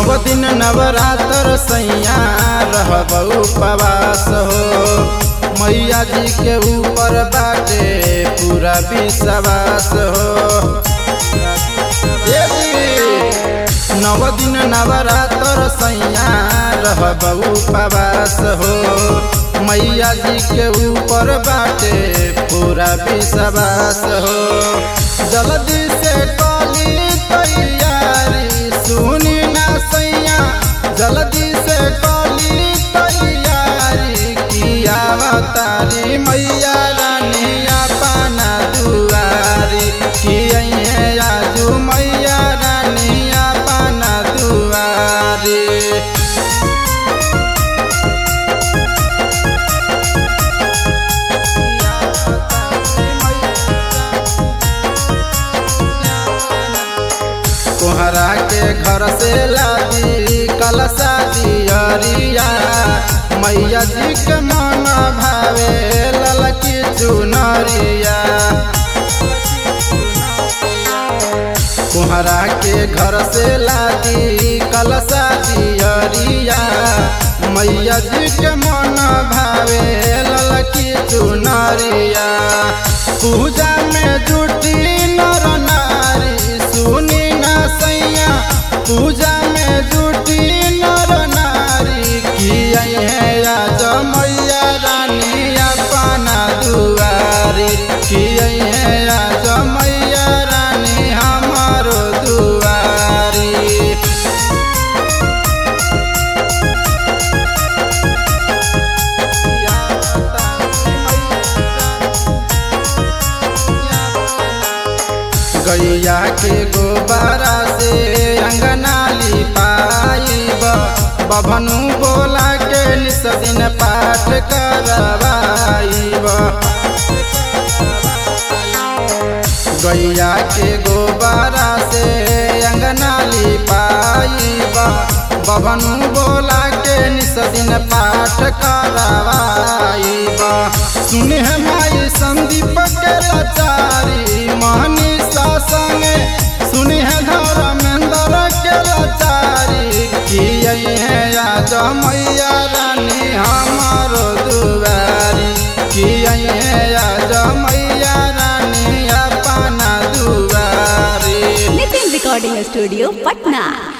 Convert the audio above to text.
नव दिन नवरात्र सैया रहब उपवास हो मैया जी के ऊपर बाटे पूरा विश्वास हो ए जी, नव दिन नवरात्र सैया रहब उपवास हो मैया जी के ऊपर बाटे पूरा विश्वास हो जल्दी से कली तैयारी सुनी ना सैया जल्दी से कली तैयारी किया तारी मैया रानी अपना दुआरी किए आजू मैया रानी अपना दुआरी कोहरा के घर से लादी कलसा दियरिया मैया जी के मन भावे ललकी चुनरिया कोहरा के घर से लादी कलसा दियरिया मैया जी के मन भावे ललकी चुनरिया पूजा में जुटी नर नारी सुनी ना सैया पूजा में जुटी नर नारी किया है आज मैया रानी अपना दुआरी किया है आज मैया रानी हमारो दुआरी गैया के गोबारा से अंगना लिपाइब बभनु बोला के निस दिन पाठ करवाइब गैया के गोबारा से अंगना लिपाइब बभनु बोला के निस दिन पाठ करवाइब सुने माई संदीप के लाचारी मनीषा संगे सुने धर्मेंद्र के लाचारी किए है आज मैया रानी हमारो दुआरी किए है आज मैया रानी अपना दुआरी नितिन रिकॉर्डिंग स्टूडियो पटना